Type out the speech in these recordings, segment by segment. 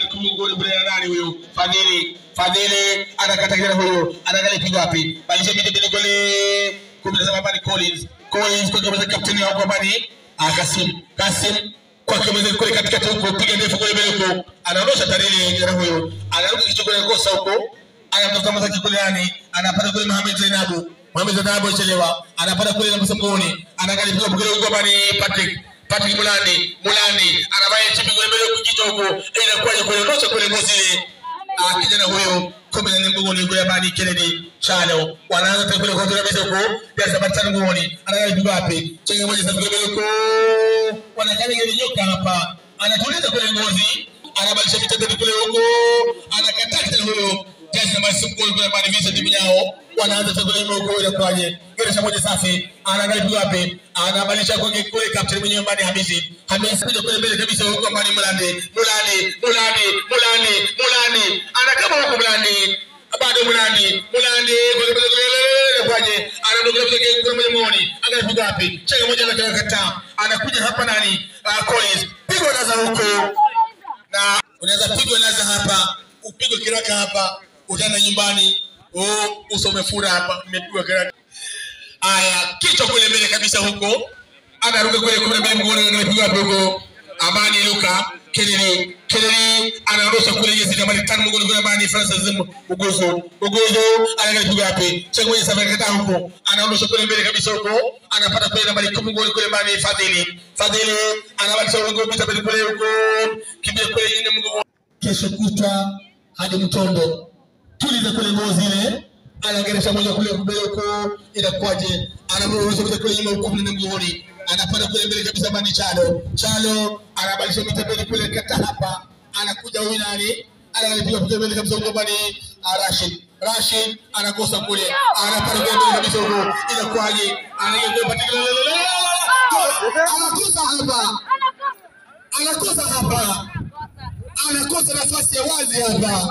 kumgoli kule na nani huyo Fadhili Fadhili anakata kijana huyo anaangalia pigo wapi balisha miti mbili kule kumi na saba bani Collins Collins kwa kama kapteni wako bani ah Kasim Kasim kwa kama kule katikati huko piga ndefu kule mbele huko anaondosha tarehe kijana huyo anaruka kichwa kule kosa huko anatafuta mazaki kule yani anapata kule Mohamed Zainabu Mohamed Zainabu chelewa anapata kule na msamboni anaangalia pigo kule huko bani Patrick Patrick Mulandi Mulandi anabaya chipi kule mbele huko kichwa huko inakuwa kule ondosha kule ngozi ile Ah, kijana huyo kumi na nne mgongoni kule bani Kennedy Shalo wanaanza tena kule kwa kabisa huko ya Sabatani mgongoni anaangalia pigo wapi chenga moja sasa kule huko wanakana ile nyoka hapa anatuliza kule ngozi anabadilisha vitendo kule huko anakataa kijana huyo Jazz namba sita kule kule bani Vincent Minyao wanaanza sasa kule huko ile kwaje ile moja safi anaangalia pigo wapi anabadilisha kwa kule captain mwenyewe bani Hamisi Hamisi kuja kule mbele kabisa huko bani Mulande Mulande Mulande Mulande Mulande anakama huko Mulande bado Mulande Mulande kule kule kule kwaje anaondoka kule kule mwenye muoni angalia pigo wapi chenga moja na kakataa anakuja hapa nani uh, Collins pigo naza huko na unaweza pigwa laza hapa upigwe kiraka hapa utaenda nyumbani oh, uso umefura hapa umepigwa kiraka aya kichwa kule mbele kabisa huko anaruka kule kule mbele mgoni anapigwa hapo huko amani luka kelele kelele anaondosha kule jezi nambari tano mgoni kule amani francis ugozo ugozo anapiga hapi chako moja safari kata huko anaondosha kule mbele kabisa huko anapata kule nambari kumi mgoni kule amani fadhili fadhili anabakisha ugongo pita mbele kule huko kimbia kule yule mgongo kesho kutwa hadi mtondo tuliza kule ngozi ile anageresha moja kule mbele huko inakuwaje anamruhusu kuja kule nyuma huko mnene mgongoni anapanda kule mbele kabisa bani chalo chalo anabadilisha mitembele kule kata hapa anakuja huyu nani anapiga piga mbele kabisa huko bani Rashid Rashid anakosa kule anapanda kule mbele kabisa huko inakuwaje anaingia kule patikana anakosa hapa anakosa hapa anakosa nafasi ya wazi hapa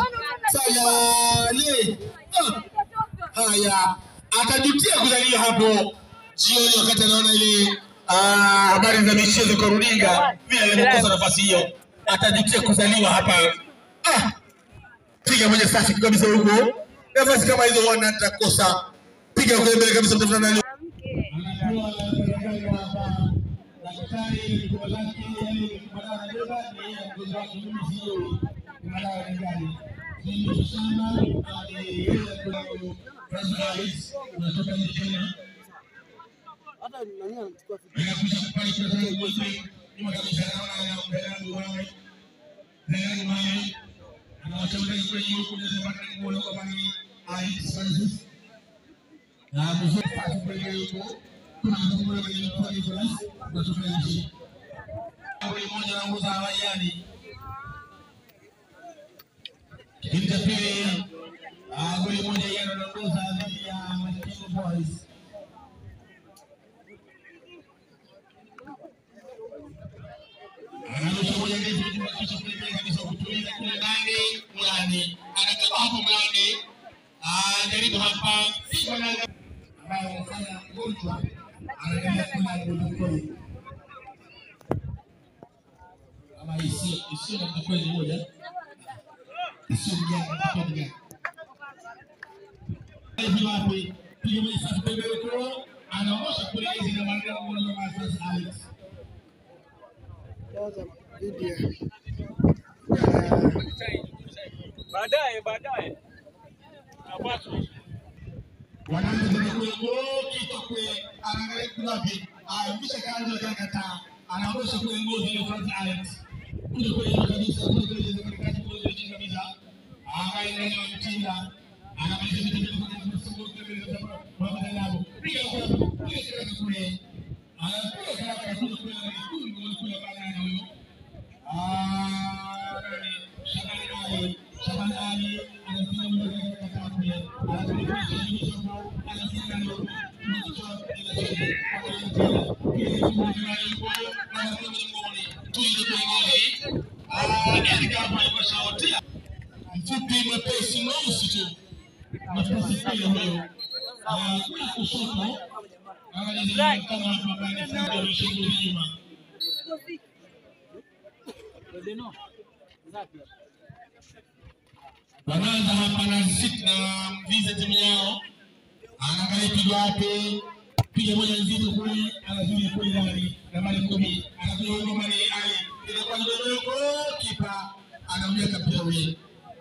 Sayale Ah, haya atajutia kuzaliwa hapo jioni wakati anaona ile ah, habari za michezo kwa runinga vile alivyokosa nafasi hiyo atajutia kuzaliwa hapa ah, piga moja safi kabisa huko nafasi kama hizo wana atakosa piga kule mbele kabisa mtafuta nani hata nani anachukua Kipindi cha pili ah, goli moja yeye anaongoza dhidi ya Makingo Boys. Anarusha moja ndefu kuhakikisha kule mbele kabisa kutuliza kule ndani mlani. Anakaba hapo mlani. Ah, jaribu hapa. Simba na ambayo wanafanya mgonjwa anaendelea kula mgonjwa ama isiyo isiyo na kweli moja sio mjana mtoto mjana. Hivi wapi? Piga moja safi kwa mbele kwa anaosha kule hizi na maneno mmoja wa sasa Alex. kwanza video baadaye baadaye napata Wanaanza tena kule kwa kitu kule anaangalia kule wapi? Ah, kisha kaanza tena kataa. Anaosha kule ngozi ile Francis Alex. Kule kule kabisa kule kule ile kati kule ile kabisa. Angalia nani wa mtinda. Anamaliza vitu vile kwa sababu kule kule kwa madalabu. Piga kule piga kule kule. Anapiga kule kule kule kule kule kule bana huyo. Ah, Shabani Ali, Shabani Ali anapiga mmoja katika kule. Anapiga kule anapiga mfupi mwepesi mweusi tu nafasi pale huyo kule kushoto angalia kama hapa bani fundi ameshauri nyuma Deno wanaanza hapa na sit na mviza timu yao, anaangalia piga wapi, piga moja nzito kule, anazuri kule ndani nambari kumi, anazuri ngoma ni Ali, inakuwa ndogo, kipa anamweka mpira ule.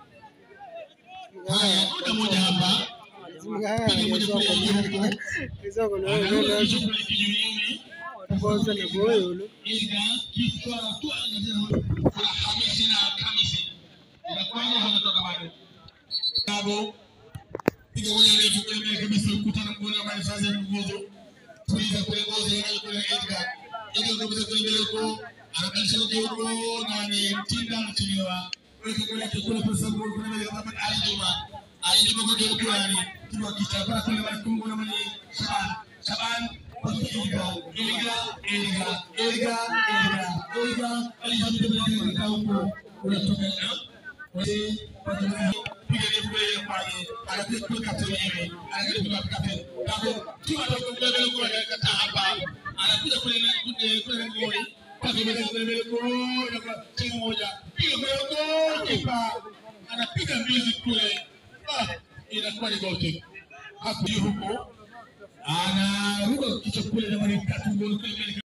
Haya, kuna moja hapa, piga moja kule juu, Kisoko na anarudi wewe kisha kule kijuliuni kwanza na boyo yule. Ilga kichwa tu angalia Hamisi na Kamisi. Inakwenda wanatoka bado. Bravo. Piga moja ndefu kule mbele kabisa ukutana mkono wa sasa mguzo. Tuliza kule ngozi ya kule Edgar. Edgar kabisa kule mbele huko. Anakalisha kwa huko na ni mtinda anachelewa. Weka kule kule kwa sababu kuna mbele kama Ali Juma. Ali Juma kwa kitu gani? Kitu kichapa kule mbele kumbe na mali Shaban. Shaban Ilga, Ilga, Ilga, Ilga, Ilga, Ilga, alipita bila kukaa huko, unatoka na wale piga ni kule pale, anapiga kwa kapteni yeye, anapiga kwa kapteni. Hapo kiwa ndio kwa mbele kwa kata hapa, anakuja kule kule kule ngoi, kwa mbele kule mbele kwa kwa timu moja, piga kwa huko, kipa anapiga mbizi kule, ah, inakuwa ni goli hapo huko anaruka kichwa kule na mali tatu goli kule mbele